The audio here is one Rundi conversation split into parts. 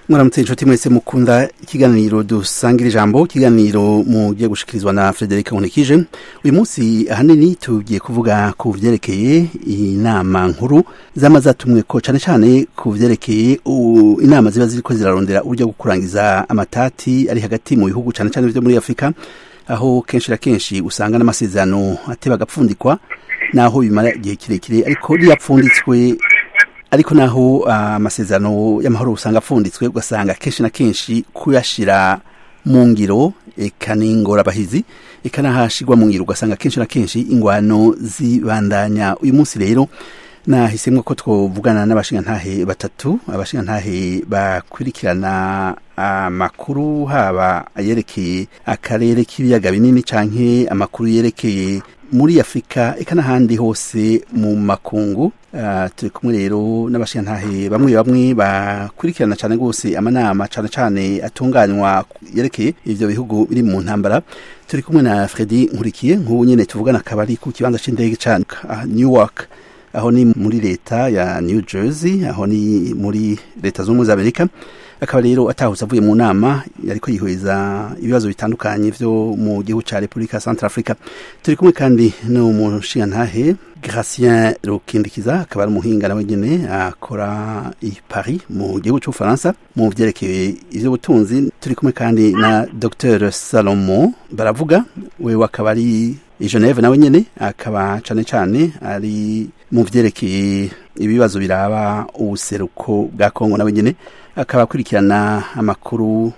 mwaramutse inshuti mwese mukunda ikiganiro dusangira ijambo ikiganiro mugiye gushikirizwa na Frederic Nkunikije uyu munsi ahanini tugiye kuvuga ku vyerekeye inama nkuru zama zatumwe ko cane cane ku vyerekeye inama ziba ziriko zirarondera uburyo bwo kurangiza amatati ari hagati mu bihugu cane cane vyo muri Afrika aho kenshi na kenshi usanga n'amasezerano ateba agapfundikwa naho bimara igihe kirekire ariko riyapfunditswe ariko naho amasezerano uh, y'amahoro usanga apfunditswe ugasanga kenshi na kenshi kuyashira mu ngiro eka n'ingorabahizi eka n'ahashirwa mu ngiro ugasanga kenshi na kenshi ingwano zibandanya uyu munsi rero nahisemwo ko twovugana n'abashingantahe batatu abashingantahe bakurikirana amakuru haba ayerekeye akarere k'ibiyaga binini canke amakuru yerekeye muri afurika eka n'ahandi hose mu makungu uh, turi kumwe rero n'abashingantahe bamwe bamwe bakurikirana cane rwose amanama cane cane atunganywa yerekeye ivyo bihugu biri mu ntambara turi kumwe na fredi nkurikiye nk'ubu nyene tuvugana akaba ari ku kibanza c'indege cane uh, newark aho ni muri leta ya new jersey aho ni muri leta z'ubumwe za amerika akaba rero atahutse avuye mu nama yariko yihweza ibibazo bitandukanye vyo mu gihugu ca Republika Central Africa turi kumwe kandi n'umushingantahe Gracien Rukindikiza akaba ari umuhinga nawe nyene akora i Paris mu gihugu c'Ubufaransa mu vyerekeye ivy'ubutunzi turi kumwe kandi na Dr Salomo baravuga wewe akaba ari i Geneve nawe nyene akaba cane cane ari mu vyerekeye ibibazo biraba ubuseruko bwa Kongo nawe nyene akaba akurikirana amakuru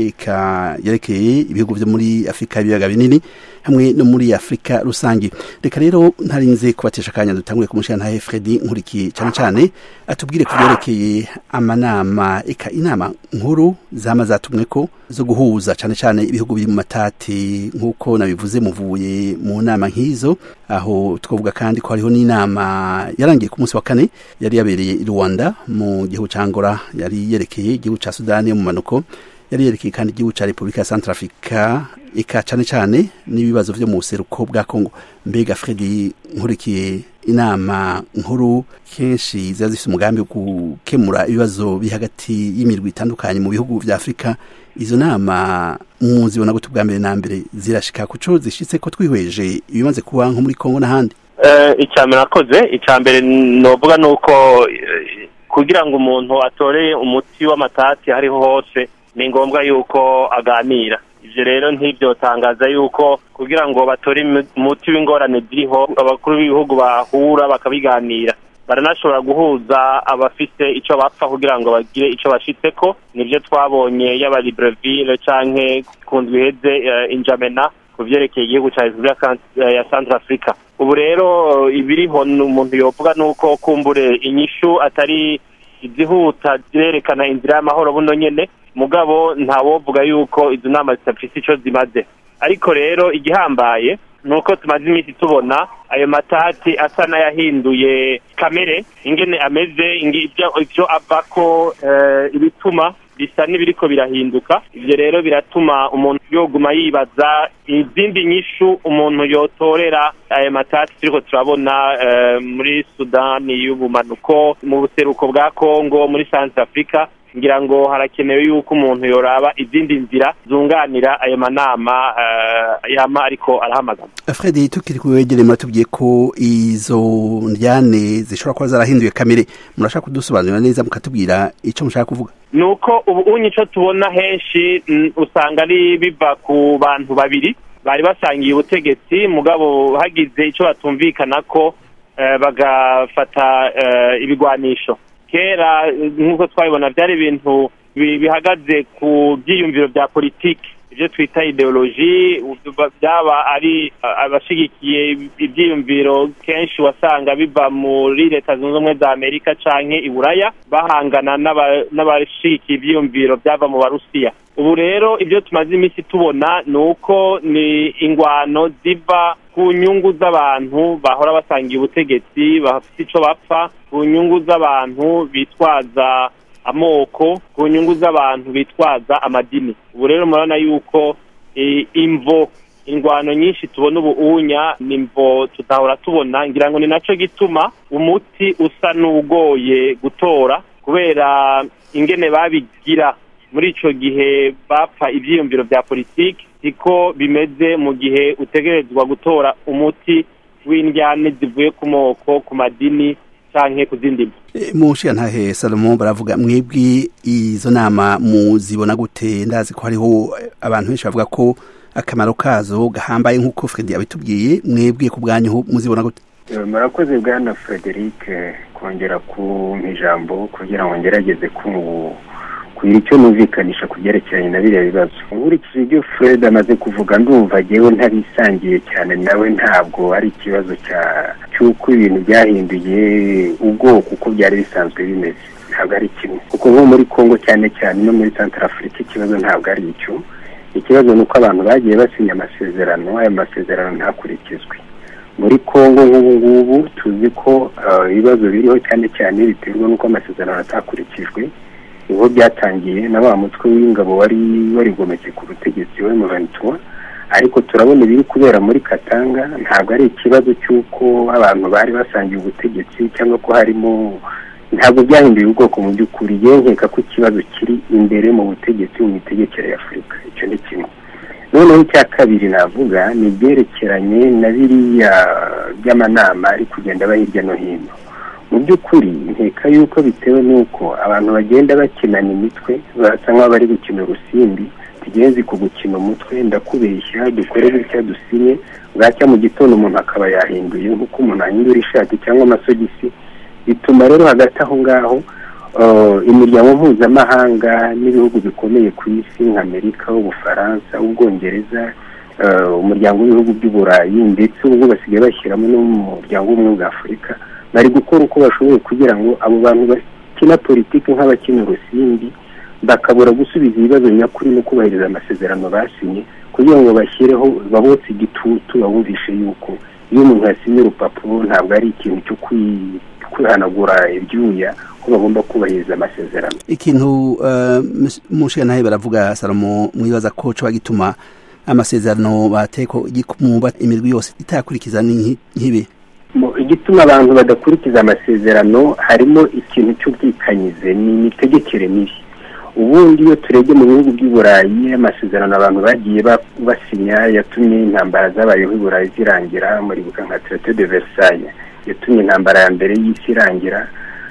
eka yerekeye ibihugu vyo muri Afrika y'ibiyaga binini hamwe no muri Afrika rusangi reka rero ntarinze kubatesha akanya dutanguye kumushyira Fredi nkurikiye cyane cyane atubwire ku byerekeye amanama eka inama nkuru zama zatumwe ko zo guhuza cyane cyane ibihugu biri mu matati nk'uko nabivuze muvuye mu nama nk'izo aho twavuga kandi ko hariho n'inama yarangiye ku munsi wa kane yari yabereye i Rwanda mu gihugu ca Angola yari yerekeye igihugu ca Sudani yo mu manuko yari yerekeye kandi igihugu ca Republika ya Centrafrica eka cane cane n'ibibazo vyo mu buseruko bwa Kongo mbega Fredi nkurikiye inama nkuru kenshi ziba zifite umugambi wo gukemura ibibazo biri hagati y'imirwi itandukanye mu bihugu vya Afrika izo nama muzibona gute ubwa mbere na mbere zirashika kuco zishitse ko twihweje ibimaze kuba nko muri Kongo n'ahandi icya mbere nakoze icya mbere novuga ni uko kugira ngo umuntu atore umuti w'amatati hariho hose ni ngombwa yuko aganira ibyo rero ntibyotangaza yuko kugira ngo batore umuti w'ingorane ziriho abakuru b'ibihugu bahura bakabiganira baranashobora guhuza abafite icyo bapfa kugira ngo bagire icyo bashitseko nibyo twabonye yaba libreville canke ku ndwi iheze injamena ku vyerekeye igihugu ca repubulika ya centre africa ubu rero ibiriho umuntu yovuga ni uko kumbure inyishu atari izihuta zirerekana inzira y'amahoro buno nyene mugabo ntawovuga yuko izo nama zitafise ico zimaze ariko rero igihambaye ni uko tumaze iminsi tubona ayo matati asa n'ayahinduye kamere ingene ameze ivyo avako ibituma bisa n'ibiriko birahinduka ivyo rero biratuma umuntu yoguma yibaza izindi nyishu umuntu yotorera ayo matati turiko turabona muri sudani y'ubumanuko mu buseruko bwa kongo muri centre africa ngira ngo harakenewe yuko umuntu yoraba izindi nzira zunganira ayo manama yama ariko arahamagara Fredi tukiri kuwegere muratubwiye ko izo ndyane zishobora kuba zarahinduye kamere murashaka kudusobanurira neza mukatubwira ico mushaka kuvuga nuko ubu unye ico tubona henshi usanga ari biva ku bantu babiri bari basangiye ubutegetsi mugabo hagize ico batumvikana ko bagafata ibigwanisho kera nk'uko twabibona byari ibintu bihagaze ku byiyumviro bya politiki ibyo twita ideoloji byaba ari abashigikiye ibyiyumviro kenshi wasanga biva muri leta zunze ubumwe za amerika canke iburaya bahangana n'abashigikiye ibyiyumviro byava mu barusiya ubu rero ibyo tumaze iminsi tubona ni uko ni ingwano ziva ku nyungu z'abantu bahora basangiye ubutegetsi bafite ico bapfa ku nyungu z'abantu bitwaza amoko ku nyungu z'abantu bitwaza amadini ubu rero murabona yuko imvo ingwano nyinshi tubona ubu unya ni imvo tutahora tubona ngira ngo ni naco gituma umuti usa n'ugoye gutora kubera ingene babigira muri ico gihe bapfa ivyiyumviro vya politiki siko bimeze mu gihe utegerezwa gutora umuti w'indyane zivuye ku moko ku madini canke ku zindi mvu mushiya ntahe salomo baravuga mwebwe izo nama muzibona gute ndazi ko hariho abantu benshi bavuga ko akamaro kazo gahambaye nk'uko fredi yabitubwiye mwebwe ku bwanyu muzibona gute murakoze bwana frederic kongera kumpa ijambo kugira ngo ngerageze kugira icyo numvikanisha ku byerekeranye na biriya bibazo nkurikije ibyo fred amaze kuvuga ndumva ngewe ntabisangiye cyane nawe ntabwo ari ikibazo cy'uko ibintu byahinduye ubwoko uko byari bisanzwe bimeze ntabwo ari kimwe kuko nko muri congo cyane cyane no muri santara afurika ikibazo ntabwo ari icyo ikibazo ni uko abantu bagiye basinya amasezerano ayo masezerano ntakurikizwe muri congo nk'ubu ngubu tuzi ko ibibazo biriho cyane cyane biterwa n'uko amasezerano atakurikijwe niho byatangiye na wa mutwe w'ingabo wari warigometse ku butegetsi we muventura ariko turabona ibiri kubera muri katanga ntabwo ari ikibazo cy'uko abantu bari basangiye ubutegetsi cyangwa ko harimo ntabwo byahinduye ubwoko mu by'ukuri yenkeka ko ikibazo kiri imbere mu butegetsi mu mitegekere ya afurika icyo ni kimwe noneho icya kabiri navuga ni ibyerekeranye na biriya by'amanama ari kugenda aba hirya no hino mu by'ukuri nkeka yuko bitewe n'uko abantu bagenda bakinana imitwe basa nk'aho bari gukina urusimbi tugenzi ku gukina umutwe ndakubeshya dukore bitya dusinye bwacya mu gitondo umuntu akaba yahinduye nk'uko umuntu ahindura ishati cyangwa amasogisi bituma rero hagati aho ngaho imiryango mpuzamahanga n'ibihugu bikomeye ku isi nka amerika ubufaransa ubwongereza umuryango w'ibihugu by'uburayi ndetse ubu basigaye bashyiramo n'umuryango w'ubumwe bwa afurika bari gukora uko bashoboye kugira ngo abo bantu bakina politiki nk'abakina urusimbi bakabura gusubiza ibibazo nyakuri no kubahiriza amasezerano basinye kugira ngo bashyireho babotse igitutu babumvishe yuko iyo umuntu yasinye urupapuro ntabwo ari ikintu cyo kwihanagura ibyuya ko bagomba kubahiriza amasezerano ikintu mushiya nawe baravuga salomo mwibaza ko coba gituma amasezerano bateko igikumuba imirwi yose itayakurikiza nk'ibi igituma abantu badakurikiza amasezerano harimo ikintu cy'ubwikanyize ni imitegekere mibi ubundi iyo turebye mu bihugu by'i burayi amasezerano abantu bagiye basinya yatumye intambara zabayeho i burayi zirangira muri nka traité de versailles yatumye intambara ya mbere y'isi irangira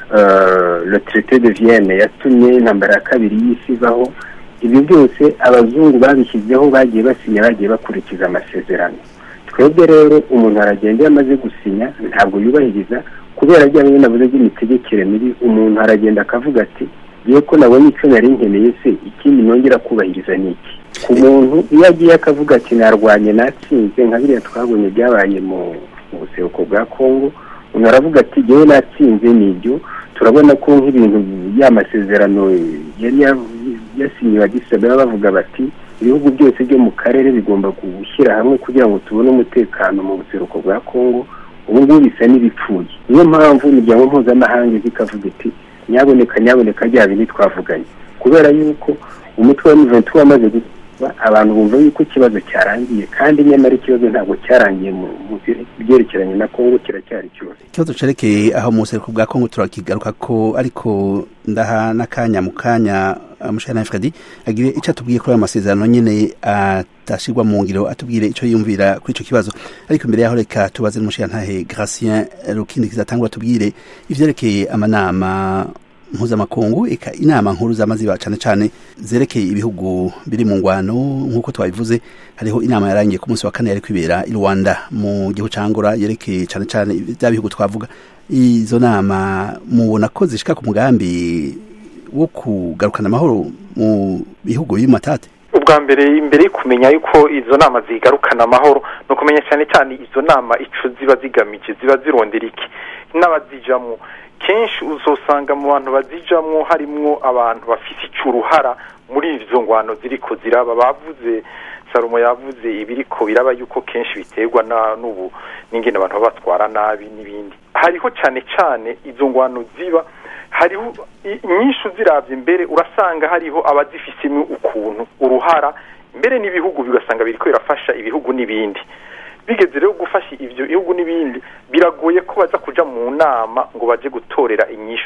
le traité de vienne yatumye intambara ya kabiri y'isi ivaho ibi byose abazungu babishyizeho bagiye basinya bagiye bakurikiza amasezerano twebwe rero umuntu aragenda iyo amaze gusinya ntabwo yubahiriza kubera bya bimwe navuze by'imitegekere mibi umuntu aragenda akavuga ati yewe ko nabonye icyo nari nkeneye se ikindi nongera kubahiriza ni iki ku muntu iyo agiye akavuga ati narwanye natsinze nka biriya twabonye byabaye mu buseruko bwa kongo umuntu aravuga ati yewe natsinze ni ibyo turabona ko nk'ibintu y'amasezerano yari yasinyiwe agisabira bavuga bati ibihugu byose byo mu karere bigomba gushyira hamwe kugira ngo tubone umutekano mu buseruko bwa kongo ubu ngubu bisa n'ibipfuye niyo mpamvu imiryango mpuzamahanga izi ikavuga iti nyaboneka nyaboneka rya bindi twavuganye kubera yuko umutwe wa muventi wamaze gukora abantu bumva yuko ikibazo cyarangiye kandi nyamara ikibazo ntabwo cyarangiye mu byerekeranye na kongo kiracyari cyose ikibazo cerekeye aho mu buseruko bwa kongo turakigaruka ko ariko ndaha n'akanya mu kanya mushana Fredi agire icyo atubwiye kuri ayo masezerano nyine atashirwa mu ngiro atubwire icyo yumvira kuri icyo kibazo ariko imbere yaho reka tubaze n'umushirantahe Gratien Rukindi kizatangura tubwire ivyerekeye amanama mpuzamakungu eka inama nkuru zamaziba cyane cyane zerekeye ibihugu biri mu ngwano nk'uko twabivuze hariho inama yarangiye ku munsi wa kane yari kwibera i Rwanda mu gihugu cangora yerekeye cyane cyane bya bihugu twavuga izo nama mubona ko zishika ku mugambi wo kugarukana amahoro mu bihugu bimatate ubwa mbere imbere yo kumenya yuko izo nama zigarukana amahoro ni ukumenya cyane cyane izo nama ico ziba zigamije ziba zirondera iki n'abazijamwo kenshi uzosanga mu bantu bazijamwo harimwo abantu bafise ico uruhara muri izo ngwano ziriko ziraba bavuze salomo yavuze ibiriko biraba yuko kenshi biterwa n'ubu n'ingene abantu baba batwara nabi n'ibindi hariho cyane cyane izo ngwano ziba hariho nyinshi uziravye imbere urasanga hariho abazifisemo ukuntu uruhara mbere n'ibihugu bigasanga biriko birafasha ibihugu n'ibindi bigeze rero gufasha ivyo bihugu n'ibindi biragoye ko baza kuja mu nama ngo baje gutorera inyishu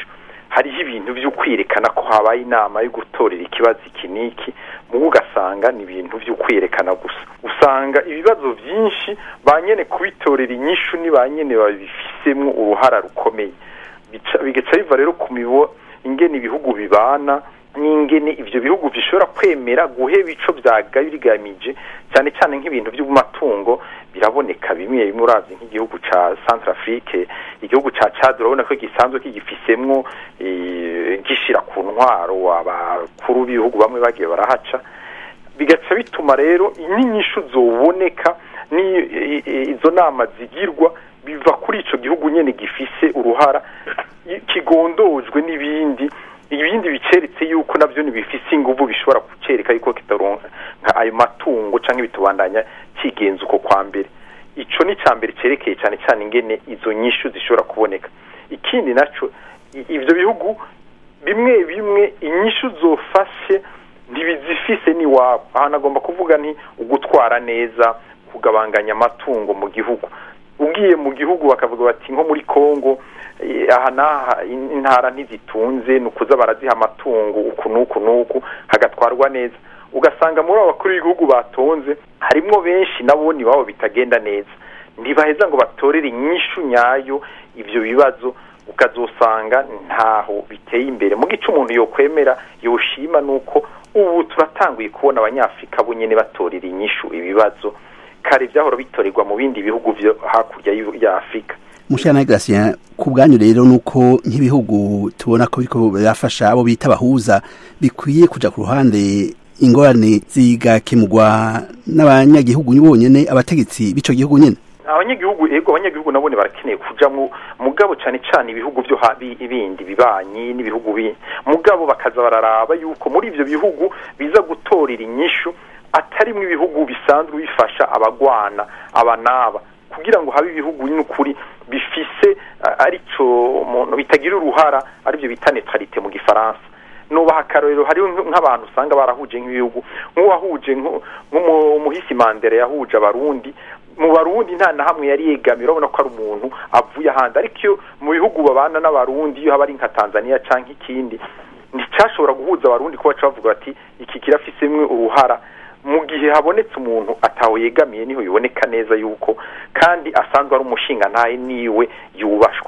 hariho ibintu byo kwerekana ko habaye inama yo gutorera ikibazo iki n'iki mubu ugasanga ni ibintu byo kwerekana gusa usanga ibibazo byinshi ba nyene kubitorera inyishu ni ba nyene babifisemo uruhara rukomeye bigaca biva rero ku mibo ingene ibihugu bibana n'ingene ivyo bihugu bishobora kwemera guheba ico vyagabigamije cyane cyane nk'ibintu by'amatungo biraboneka bimwe bimwe uravye nk'igihugu ca Centrafrique igihugu ca Chad urabona ko gisanzwe kigifisemwo gishira ku ntwaro abakuru b'ibihugu bamwe bagiye barahaca bigaca bituma rero inyinyishu zoboneka ni izo nama zigirwa biva kuri ico gihugu nyene gifise uruhara kigondojwe n'ibindi ibindi biceretse yuko navyo ntibifise inguvu bishobora kucereka yuko kitaronka nka ayo matungo canke bitubandanya kigenza uko kwa mbere ico ni ca mbere cerekeye cane cane ingene izo nyishu zishobora kuboneka ikindi naco ivyo bihugu bimwe bimwe inyishu zofashe ntibizifise n'iwabo aha nagomba kuvuga nti ugutwara neza kugabanganya amatungo mu gihugu ugiye mu gihugu bakavuga bati nko muri Kongo aha n'aha intara ntizitunze ni ukuza baraziha amatungo uku n'uku n'uku hagatwarwa neza ugasanga muri abo bakuru b'igihugu batonze harimwo benshi nabo iwabo bitagenda neza ntibaheza ngo batorere inyishu nyayo ibyo bibazo ukazosanga ntaho biteye imbere mu gice umuntu yokwemera yoshima nuko ubu turatanguye kubona abanyafurika bo nyine batorera inyishu ibibazo kare byahora bitorerwa mu bindi bihugu byo hakurya ya afurika mushana Gratien ku bwanyu rero nuko nk'ibihugu tubona ko biriko birafasha abo bita abahuza bikwiye kuja ku ruhande ingorane zigakemurwa n'abanyagihugu bonyene abategetsi b'ico gihugu nyene abanyagihugu ego abanyagihugu nabone barakeneye kujamwo mugabo cane cane ibihugu byo ibindi bibanyi n'ibihugu bindi mugabo bakaza bararaba yuko muri ivyo bihugu biza gutorera inyishu atarimwo ibihugu bisanzwe bifasha abagwana abanaba kugira ngo habe ibihugu n'ukuri bifise arico umuntu bitagira uruhara aribyo bita neutralité mu gifaransa nubaha akarorero hariho nk'abantu usanga barahuje nk'ibihugu nk'uwahuje nk'umuhisi mandere yahuje abarundi mu barundi nta na hamwe yari yegamira urabona ko ari umuntu avuye ahandi ariko iyo mu bihugu babana n'abarundi iyo haba ari nka tanzania cyangwa ikindi nticyashobora guhuza abarundi ko baca bavuga bati iki kirafisemwe uruhara mu gihe habonetse umuntu atawe yegamiye niho biboneka neza yuko kandi asanzwe ari umushinga ntaye niwe yubashwe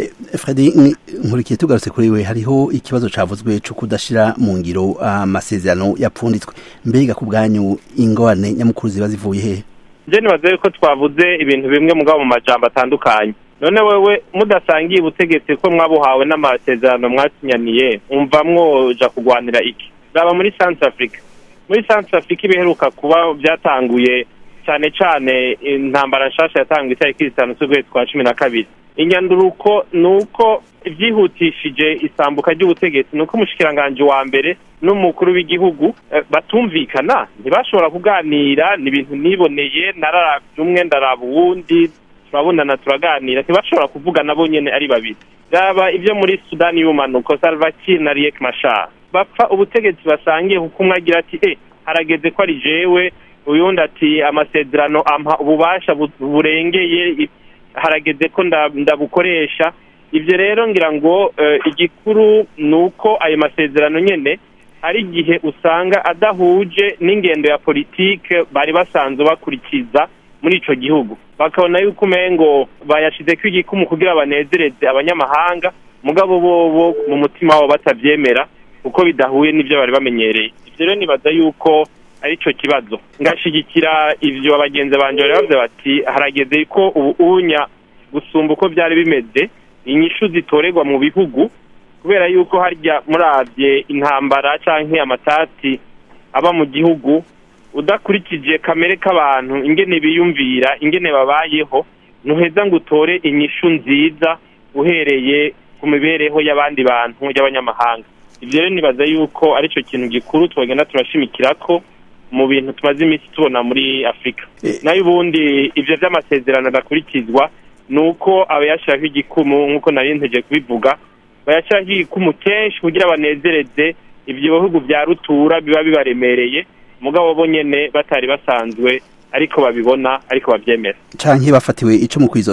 Fredi nkurikiye tugarutse kuri we hariho ikibazo cavuzwe cyo kudashira mu ngiro amasezerano yapfunditswe mbega ku bwanyu ingorane nyamukuru ziba zivuye hehe je nibaze ko twavuze ibintu bimwe mugabo mu majambo atandukanye none wewe mudasangiye ubutegetsi ko mwabuhawe n'amasezerano mwasinyaniye umva mwoja kugwanira iki raba muri South Africa muri South Africa ibiheruka kuba byatanguye cyane cyane intambara nshasha yatanguye itariki zitanu z'ukwezi kwa cumi na kabiri inyanduruko ni uko byihutishije isambuka ry'ubutegetsi ni uko umushikiranganji wa mbere n'umukuru w'igihugu batumvikana ntibashobora kuganira ni ibintu niboneye nararabye umwe ndaraba uwundi turabonana turaganira ntibashobora kuvuga nabo nyene ari babiri raba ibyo muri sudani y'ubumanuko salva kiir na riek mashar bapfa ubutegetsi basangiye kuko umwe agira ati e harageze ko ari jewe uyundi ati amasezerano ampa ububasha burengeye harageze ko ndabukoresha ibyo rero ngira ngo igikuru ni uko ayo masezerano nyine hari igihe usanga adahuje n'ingendo ya politike bari basanzwe bakurikiza muri icyo gihugu bakabona yuko umengo bayashize ko igikumu kugira banezereze abanyamahanga mugabo bo mu mutima wabo batabyemera kuko bidahuye n'ibyo bari bamenyereye ibyo rero nibaza yuko ari cyo kibazo ngashigikira ibyo abagenzi banjye bari bavuze bati harageze ko ubu unya gusumba uko byari bimeze inyishu zitorerwa mu bihugu kubera yuko harya murabye intambara cyangwa amatati aba mu gihugu udakurikije kamere k'abantu ingene biyumvira ingene babayeho ntuheza ngo utore inyishu nziza uhereye ku mibereho y'abandi bantu y'abanyamahanga ibyo rero nibaza yuko aricyo kintu gikuru twagenda turashimikira ko mu bintu tumaze iminsi tubona muri afurika nayo ubundi ibyo by'amasezerano adakurikizwa ni uko abayashyiraho igikumu nk'uko nari ntegereje kubivuga bayashyiraho igikumu kenshi kugira banezereze ibyo bihugu bya rutura biba bibaremereye mugabo bo nyine batari basanzwe ariko babibona ariko babyemera canke bafatiwe icumu kw'izose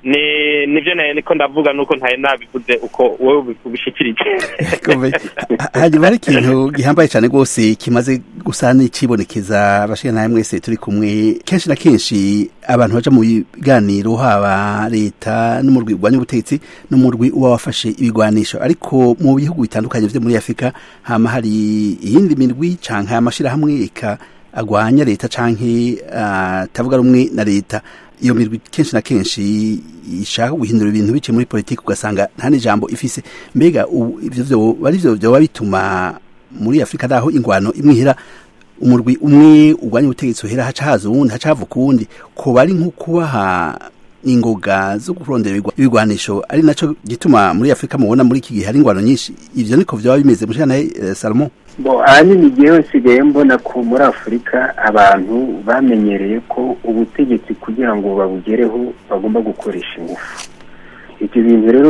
ni nivyo nayo niko ndavuga nuko ntaye nabivuze uko wowe ubishikirije hanyuma hari ikintu gihambaye cyane rwose kimaze gusa n'ikibonekeza abashikana mwese turi kumwe kenshi na kenshi abantu baja mu biganiro haba leta n'umurwi urwanya ubutegetsi n'umurwi uba wafashe ibigwanisho ariko mu bihugu bitandukanye vyo muri afurika hama hari iyindi mirwi canke amashirahamwe eka agwanya leta canke atavuga rumwe na leta iyo mirwi kenshi na kenshi ishaka guhindura ibintu bice muri politiki ugasanga nta n'ijambo ifise mbega ivyo vyo bari vyo vyoba bituma muri afurika naho ingwano imwihera umurwi umwe urwanya ubutegetsi uhera haca haza uwundi haca havuka uwundi kuba ari nko kubaha ingoga zo kurondera ibigwanisho ari naco gituma muri afurika mubona muri iki gihe hari ingwano nyinshi ivyo niko vyoba bimeze mushana eh, salomon bo ahanini igihe nsigaye mbona ko muri afurika abantu bamenyereye ko ubutegetsi kugira ngo babugereho bagomba gukoresha ingufu ibyo bintu rero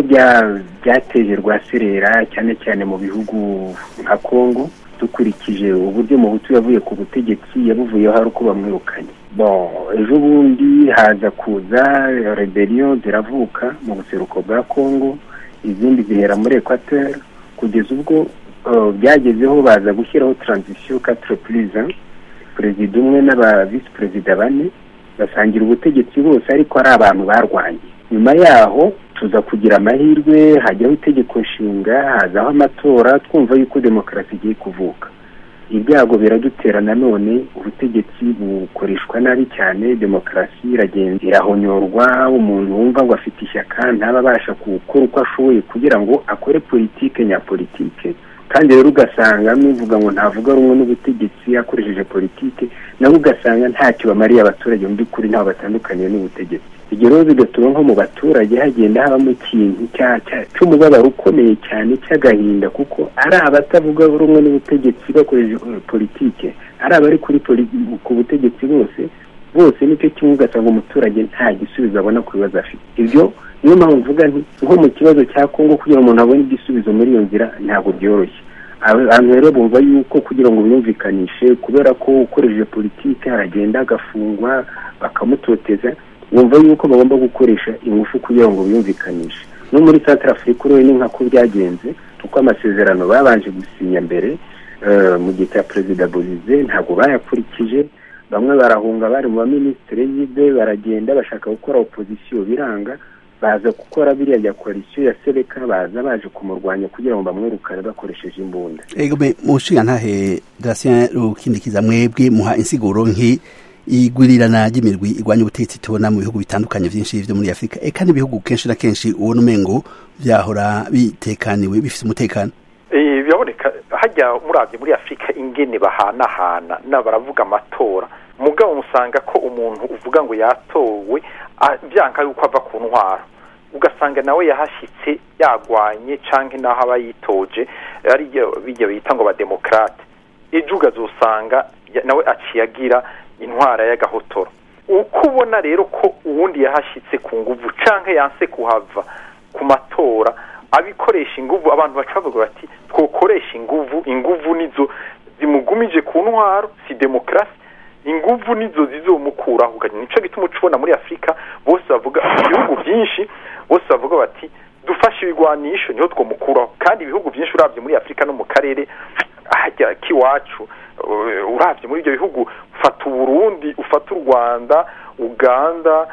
byateje rwaserera cyane cyane mu bihugu nka congo dukurikije uburyo mu butu yavuye ku butegetsi yabuvuyeho hari uko bamwirukanye bon ejo bundi haza kuza rebellion ziravuka mu buseruko bwa congo izindi zihera muri equateur kugeza ubwo byagezeho baza gushyiraho transition quatre prise perezida umwe n'aba visi perezida bane basangira ubutegetsi bose ariko ari abantu barwanye nyuma yaho tuza kugira amahirwe hajyaho itegeko nshinga hazaho amatora twumva yuko demokarasi igiye kuvuka ibyago biradutera nanone ubutegetsi bukoreshwa nabi cyane demokarasi iragenda irahonyorwa umuntu wumva ngo afite ishyaka ntaba abasha gukora uko ashoboye kugira ngo akore politike nyapolitike kandi rero ugasanga nuvuga ngo ntavuga rumwe n'ubutegetsi akoresheje politike nabo ugasanga ntacyo bamariye abaturage mu by'ukuri ntaho batandukaniye n'ubutegetsi ibyo rero bigatuma nko mu baturage hagenda habamo ikintu cy'umubabaro ukomeye cyane cy'agahinda kuko ari abatavuga rumwe n'ubutegetsi bakoresheje politike ari abari kuri ku butegetsi bose bose nicyo kimwe ugasanga umuturage nta gisubizo abona ku bibazo afite ibyo niyo mpamvu mvuga nti nko mu kibazo cya kongo kugira ngo umuntu abone igisubizo muri iyo nzira ntabwo byoroshye abantu rero bumva yuko kugira ngo biyumvikanishe kubera ko ukoresheje politiki aragenda agafungwa bakamutoteza bumva yuko bagomba gukoresha ingufu kugira ngo biyumvikanishe no muri santara afurika urebe ni nkako byagenze kuko amasezerano babanje gusinya mbere mu gihe cya perezida bolize ntabwo bayakurikije bamwe barahunga bari mu baminisitiri y'ibe baragenda bashaka gukora opozisiyo biranga baza gukora biriya bya koalisiyo ya sereka baza baje kumurwanya kugira ngo bamwirukane bakoresheje imbunda ego me mushinga ntahe Gratien rukindikiza mwebwe muha insiguro nki igwirirana ry'imirwi igwanya ubutegetsi tubona mu bihugu bitandukanye byinshi byo muri Afrika eka n'ibihugu kenshi na kenshi ubona umengo byahora bitekaniwe bifite umutekano biraboneka hajya murabye muri afurika ingene bahanahana baravuga amatora mugabo musanga ko umuntu uvuga ngo yatowe byanka yuko ava ku ntwara ugasanga nawe yahashyitse yagwanye cyangwa n'aho aba yitoje ari bijya bita ngo abademokarate ejo ukazusanga nawe aciye agira intwara y'agahotoro uko ubona rero ko uwundi yahashyitse ku nguvu cyangwa yanse kuhava ku matora abikoresha inguvu abantu baca bavuga bati twokoresha inguvu inguvu nizo zimugumije ku ntwaro si demokarasi inguvu nizo zizomukuraho nicyo gituma ucubona muri afurika bose bavuga ibihugu byinshi bose bavuga bati dufashe ibigwanisho niho twomukuraho kandi ibihugu byinshi urabye muri afurika no mu karere hajya k'iwacu urabye muri ibyo bihugu ufata uburundi ufata u rwanda uganda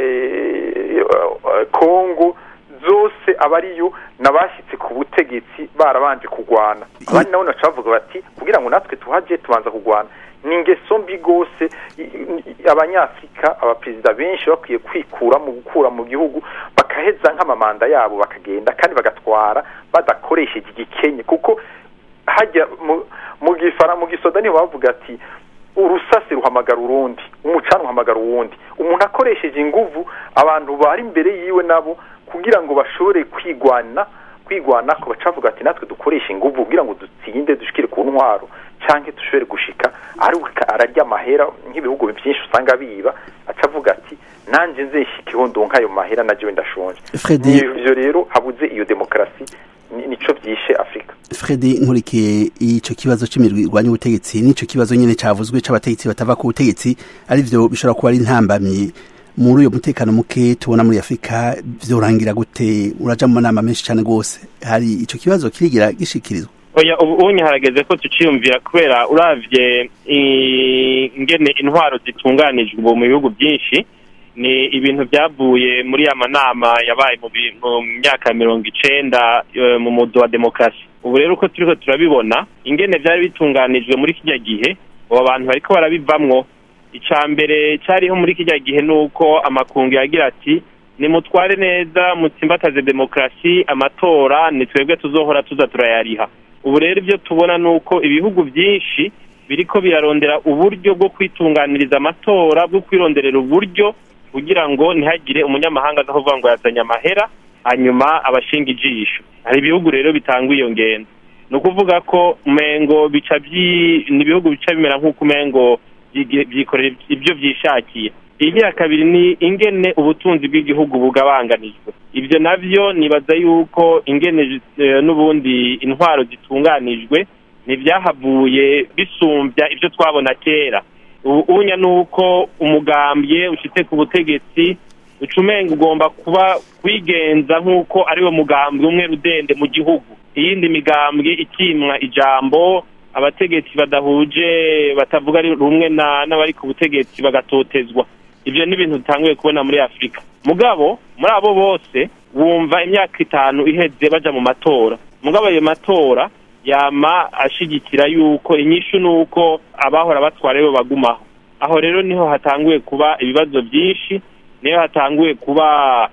kongo zose aba ariyo n'abashyitse ku butegetsi barabanje kurwana abandi nabo baca bavuga bati kugira ngo natwe tuhajye tubanza kurwana ni ingeso mbi rwose abanyafurika abaperezida benshi bakwiye kwikura mu gukura mu gihugu bakaheza nk'amamanda yabo bakagenda kandi bagatwara badakoresheje igikenye kuko hajya mu gifara mu gisoda niho bavuga ati urusasi ruhamagara urundi umucana uhamagara uwundi umuntu akoresheje inguvu abantu bari imbere yiwe nabo kugira ngo bashobore kwigwana kwigwana ko bacavuga ati natwe dukoresha inguvu kugira ngo dutsinde dushikire ku ntwaro cyangwa dushobore gushika ararya amahera nk'ibihugu byinshi usanga biba acavuga ati nanjye nzeshyikiho ndonka ayo mahera najyewe ndashonje ibyo rero habuze iyo demokarasi nico byishe afurika fredi nkurikiye icyo kibazo cy'imirwi irwanya ubutegetsi n'icyo kibazo nyine cyavuzwe cy'abategetsi batava ku butegetsi ari byo bishobora kuba ari intambamyi muri uyo mutekano muke tubona muri afurika vyorangira gute uraja mu manama menshi cane rwose hari ico kibazo kirigira gishikirizwa oya ubu unye harageze ko tuciyumvira kubera uravye ingene intwaro zitunganijwe ubu mu bihugu byinshi ni ibintu byavuye muri ya manama yabaye mu myaka ya mirongo icenda mu mudu wa demokarasi ubu rero uko turiko turabibona ingene vyari bitunganijwe muri kirya gihe abo bantu bariko barabivamwo ica mbere cariho muri kirya gihe nuko amakungu yagira ati nimutware neza mutsimbataze demokarasi amatora ni twebwe tuzohora tuza turayariha ubu rero ibyo tubona ni uko ibihugu byinshi biriko birarondera uburyo bwo kwitunganiriza amatora bwo kwironderera uburyo kugira ngo ntihagire umunyamahanga aza kuvuga ngo yazanye amahera hanyuma abashinga ijisho hari ibihugu rero bitanga iyo ngendo ni ukuvuga ko umengo bica ni ibihugu bica bimera nk'uko umengo byikorera ibyo byishakiye iya kabiri ni ingene ubutunzi bw'igihugu bugabanganijwe ibyo nabyo nibaza yuko ingene n'ubundi intwaro zitunganijwe ntibyahavuye bisumbya ibyo twabona kera ubunya ni uko umugambye ushyitse ku butegetsi ucumenga ugomba kuba wigenza nk'uko ari wo mugambwe umwe rudende mu gihugu iyindi migambwe ikimwa ijambo abategetsi badahuje batavuga rumwe n'abari ku butegetsi bagatotezwa ibyo ni ibintu dutanguye kubona muri afurika mugabo muri abo bose wumva imyaka itanu iheze baja mu matora mugabo ayo matora yama ashigikira yuko inyishu ni uko abahora batwara aribo bagumaho aho rero niho hatanguye kuba ibibazo byinshi niho hatanguye kuba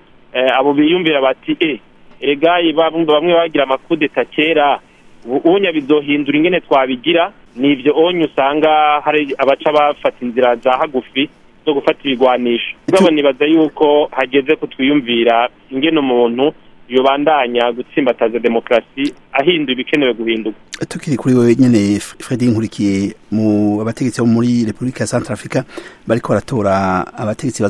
abo biyumvira bati e egayi bamwe bagira amakudeta kera ubunya bizohindura ingene twabigira ni ibyo onye usanga hari abaca bafata inzira za hagufi zo gufata ibigwanisho mugabo nibaza yuko hageze ko twiyumvira ingene umuntu yobandanya gutsimbataza demokarasi ahindura ibikenewe guhinduka tukiri kuri wewe nyene Fredi Nkurikiye mu abategetsi bo muri Republika ya Central Africa bariko baratora abategetsi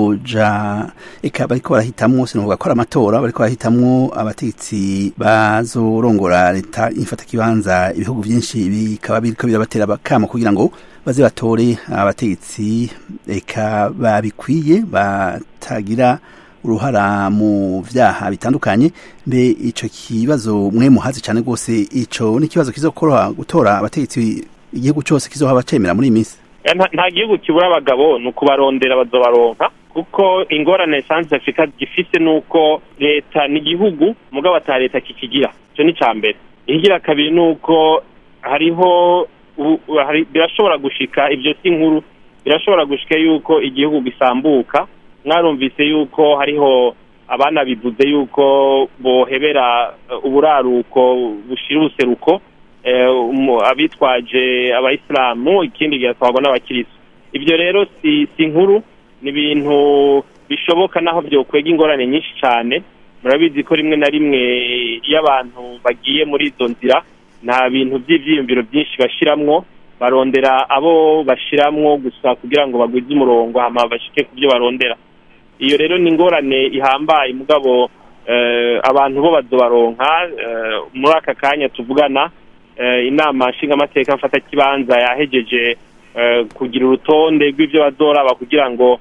bazoja eka bariko barahitamwo sinovuga ko ari amatora bariko barahitamwo abategetsi bazorongora leta infata kibanza ibihugu vyinshi bikaba biriko birabatera bakamo kugira ngo baze batore abategetsi eka babikwiye batagira uruhara mu vyaha bitandukanye mbe ico kibazo mwe muhazi cyane rwose ico ni ikibazo kizokoroha gutora abategetsi igihugu cyose kizohaba cemera muri iyi minsi nta gihugu kibura abagabo ni ukubarondera bazobaronka kuko ingorane sanze afurika gifise ni uko leta ni igihugu mugabo ata leta kikigira icyo ni icya mbere ikigira kabiri ni uko hariho birashobora gushika ibyo si nkuru birashobora gushika yuko igihugu gisambuka mwarumvise yuko hariho abana bivuze yuko bohebera uburaruko bushira ubuseruko abitwaje abayisilamu ikindi gihatwarwa n'abakirisitu ibyo rero si si nkuru ni ibintu bishoboka naho byokwega ingorane nyinshi cyane murabizi ko rimwe na rimwe iyo abantu bagiye muri izo nzira nta bintu by'ibyiyumviro byinshi bashiramwo barondera abo bashiramwo gusa kugira ngo bagwize umurongo hama bashike ku byo barondera iyo rero ni ingorane ihambaye mugabo abantu bo bazobaronka muri aka kanya tuvugana inama nshingamateka mfatakibanza yahegeje kugira urutonde rw'ibyo bazoraba kugira ngo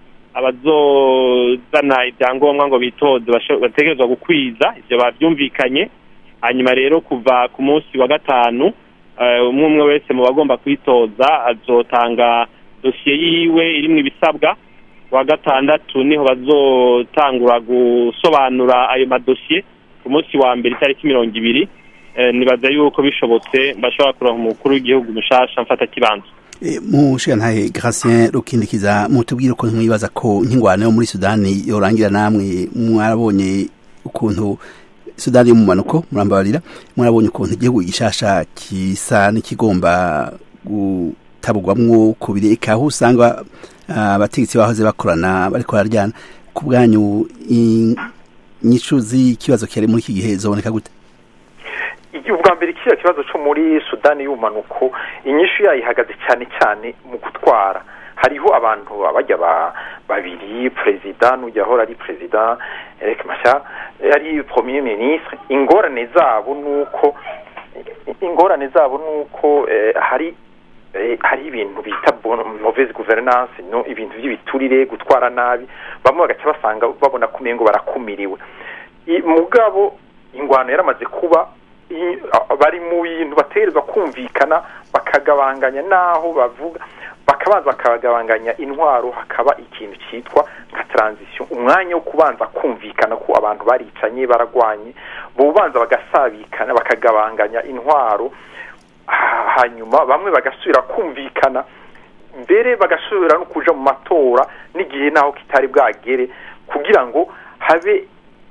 abazozana ibyangombwa ngo bitoze bategerezwa gukwiza ibyo babyumvikanye hanyuma rero kuva ku munsi wa gatanu umwe umwe wese mu bagomba kwitoza azotanga dosiye yiwe irimo ibisabwa wa gatandatu niho bazotangura gusobanura ayo madosiye ku munsi wa mbere itariki mirongo ibiri nibaza yuko bishobotse bashobora kuronka umukuru w'igihugu mushasha mfata kibanza mushigantahe Gratien rukindikiza mutubwire ukuntu mwibaza ko nk'ingwano yo muri sudani yorangira namwe mwarabonye ukuntu sudani y'umumanuko murambabarira mwarabonye ukuntu igihugu gishasha kisa n'ikigomba gutabugwamwo kubiri eka aho usanga abategetsi bahoze bakorana bariko bararyana ku bwanyu inyishu z'ikibazo kiri muri iki gihe zoboneka gute ubwa mbere kiriya kibazo cyo muri sudani y'ubumanuko inyishu yayo ihagaze cyane cyane mu gutwara hariho abantu bajya babiri perezida n'ujya ahora ari perezida Eric Mashya ari premier ministre ingorane zabo nuko ingorane zabo nuko hari hari ibintu bita mauvaise gouvernance no ibintu by'ibiturire gutwara nabi bamwe bagaca basanga babona ko umengo barakumiriwe mugabo ingwano yaramaze kuba bari mu bintu bategerezwa kumvikana bakagabanganya n'aho bavuga bakabanza bakagabanganya intwaro hakaba ikintu cyitwa nka transition umwanya wo kubanza kumvikana ko abantu baricanye baragwanye bubanza bagasabikana bakagabanganya intwaro hanyuma bamwe bagasubira kumvikana mbere bagasubira no kuja mu matora n'igihe naho kitari bwagere kugira ngo habe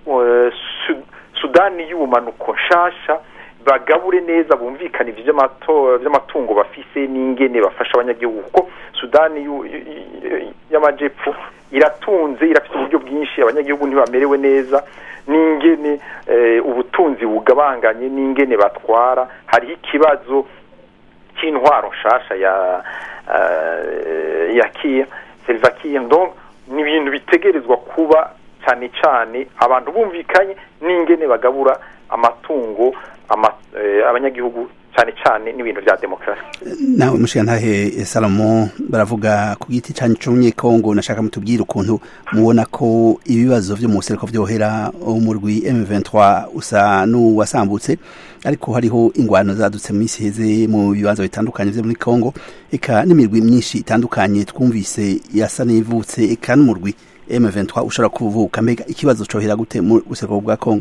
sudani y'ubumanuko nshasha bagabure neza bumvikane ibyo by'amatungo bafise n'ingene bafasha abanyagihugu kuko sudani y'amajepfo iratunze irafite uburyo bwinshi abanyagihugu ntibamerewe neza n'ingene ubutunzi bugabanganye n'ingene batwara hariho ikibazo cy'intwaro nshasha ya ya kiya seriva kiya ni ibintu bitegerezwa kuba cyane cyane abantu bumvikanye n'ingene bagabura amatungo abanyagihugu cyane cyane n'ibintu bya demokarasi nawe mushigantahe salomo baravuga ku giti cyanyu cy'umunyekongo nashaka mutubwire ukuntu mubona ko ibibazo byo mu buseruko byohera umurwi M23 usa n'uwasambutse ariko hariho ingwano zadutse mu minsi heze mu bibanza bitandukanye byo muri Kongo eka n'imirwi myinshi itandukanye twumvise yasa n'ivutse eka n'umurwi M23 ushobora kuvuka mbega ikibazo cohera gute mu buseruko bwa Kongo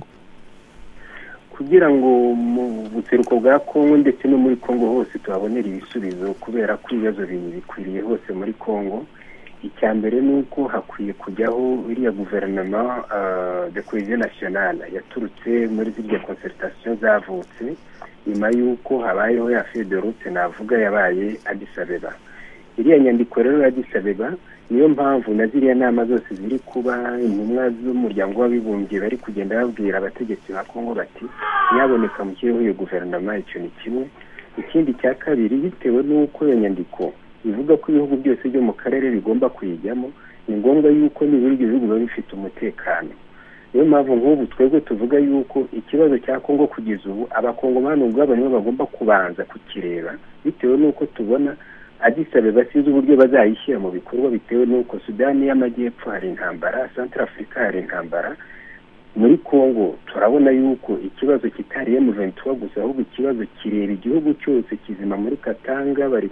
kugira ngo mu buseruko bwa kongo ndetse no muri kongo hose tuhabonere ibisubizo kubera ko ibibazo bikwiriye hose muri kongo icya mbere ni uko hakwiye kujyaho iriya guverinoma de cohesion nationale yaturutse muri ziriya concertation zavutse nyuma y'uko habayeho ya federute navuga yabaye adisabeba iriya nyandiko rero ya adisabeba niyo mpamvu na ziriya nama zose ziri kuba intumwa z'umuryango w'abibumbye bari kugenda babwira abategetsi ba kongo bati nyaboneka mushyireho iyo guverinoma icyo ni kimwe ikindi cya kabiri bitewe n'uko iyo nyandiko ivuga ko ibihugu byose byo mu karere bigomba kuyijyamo ni ngombwa yuko nibura ibyo bihugu biba bifite umutekano niyo mpamvu nk'ubu twebwe tuvuga yuko ikibazo cya kongo kugeza ubu abakongomani ubwabo nibo bagomba kubanza kukireba bitewe n'uko tubona adisabeba basize uburyo bazayishyira mu bikorwa bitewe n'uko sudani y'amajyepfo hari intambara santara afurika hari intambara muri congo turabona yuko ikibazo kitari emuventura gusa ahubwo ikibazo kireba igihugu cyose kizima muri katanga bari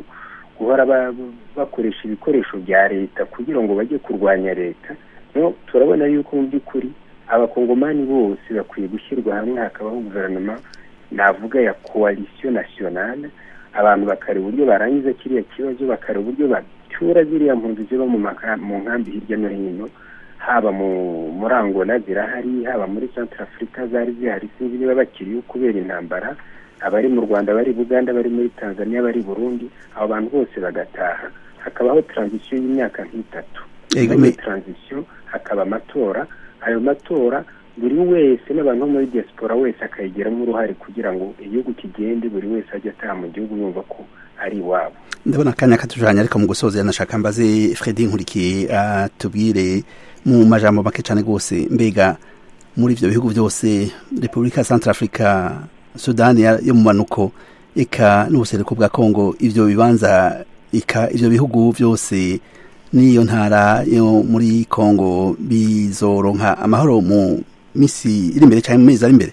guhora bakoresha ibikoresho bya leta kugira ngo bajye kurwanya leta turabona yuko mu by'ukuri abakongomani bose bakwiye gushyirwa hamwe hakabaho guverinoma navuga ya coalition nationale abantu bakareba uburyo barangiza kiriya kibazo bakareba uburyo bacyura ziriya mpunzi ziba mu nkambi hirya no hino haba muri angola zirahari haba muri centre afurika zari zihari sinzi niba bakiriyo kubera intambara abari mu rwanda bari buganda bari muri tanzania bari burundi abo bantu bose bagataha hakabaho transition y'imyaka nk'itatu muri transition hakaba amatora ayo matora buri wese n'abantu bo muri diaspora wese akayigiramo uruhare kugira ngo igihugu kigende buri wese ajye ataha mu gihugu yumva ko ari iwabo ndabona akanya katujanye ariko mu gusoza yanashaka mbaze Fredi Nkurikiye atubwire mu majambo make cyane rwose mbega muri ivyo bihugu byose Repubulika Central Africa Sudani yo mu manuko eka n'ubuseruko bwa Kongo ivyo bibanza ika ivyo bihugu byose n'iyo ntara yo muri Kongo bizoronka amahoro mu misi iri imbere cyane mu mezi ari imbere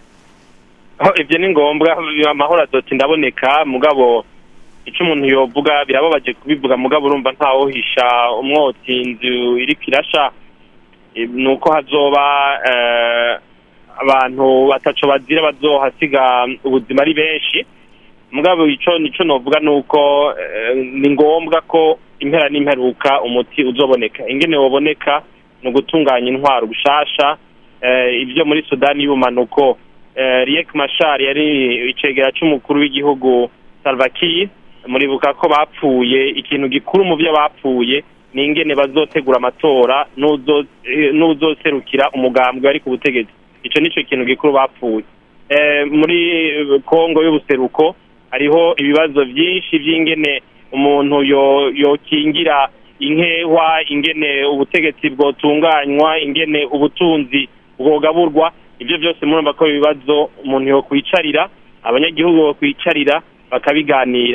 ibyo ni ngombwa amahoro adoti ndaboneka mugabo icyo umuntu yovuga birababaje kubivuga mugabo urumva ntawohisha umwotsi inzu iri kirasha ni uko hazoba abantu bataco bazira bazohasiga ubuzima ari benshi mugabo icyo nicyo novuga ni uko ni ngombwa ko impera n'imperuka umuti uzoboneka ingene woboneka ni ugutunganya intwaro gushasha ibyo muri sudani y'ubumanuko riek mashar yari icegera cy'umukuru w'igihugu salvaki muribuka ko bapfuye ikintu gikuru mu byo bapfuye ni ingene bazotegura amatora n'uzoserukira umugambwe wari ku butegetsi icyo nicyo kintu gikuru bapfuye muri kongo y'ubuseruko hariho ibibazo byinshi by'ingene umuntu yokingira inkehwa ingene ubutegetsi bwotunganywa ingene ubutunzi bwogaburwa ibyo byose murumva ko ibibazo umuntu yo kwicarira abanyagihugu bo kwicarira bakabiganira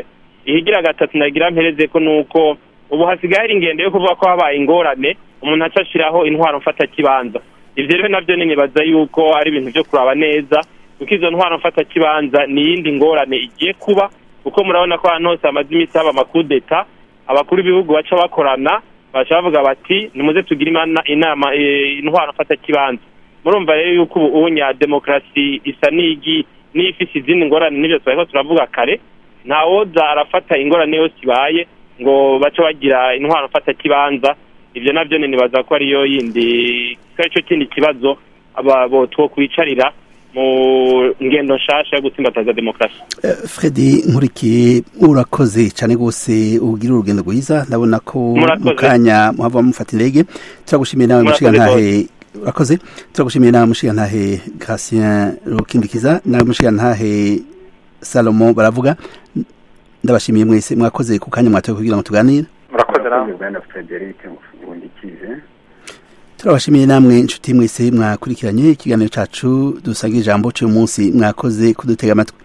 ihigira gatatu nagira mpereze ko nuko ubu hasigaye hari ingendo yo kuvuga ko habaye ingorane umuntu aca ashiraho intwaro mfata kibanza ivyo rero navyo nibaza yuko ari ibintu vyo kuraba neza kuko izo ntwaro mfata kibanza ni iyindi ngorane igiye kuba kuko murabona ko ahantu hose hamaze iminsi haba amakudeta abakuru b'ibihugu baca bakorana baca bavuga bati nimuze tugire imana- inama eh, intwaro mfata kibanza murumva rero yuko ubu unya demokarasi isa n'igi n'ifise izindi ngorane n'ivyo twariko turavuga kare ntawoza arafata ingorane yose ibaye ngo bace bagira intwaro mfata kibanza ivyo navyo ni nibaza ko ariyo yindi ko arico kindi kibazo aba bo twokwicarira mu ngendo nshasha yo gutsimbataza demokarasi Eh, Fredi nkurikiye urakoze cyane rwose ugira urugendo rwiza ndabona ko Murakoze. mu kanya muhava mufata indege turagushimiye nawe Murakoze mushigantahe urakoze turagushimiye nawe mushigantahe Gratien Rukindikiza nawe mushigantahe Salomo baravuga ndabashimiye mwese mwakoze ku kanya mwatoye kugira ngo tuganire murakoze namwe murakoze bwana frederic ngundikize turabashimiye namwe inshuti mwese mwakurikiranye ikiganiro cacu dusangira ijambo cy'uyu munsi mwakoze kudutega amatwi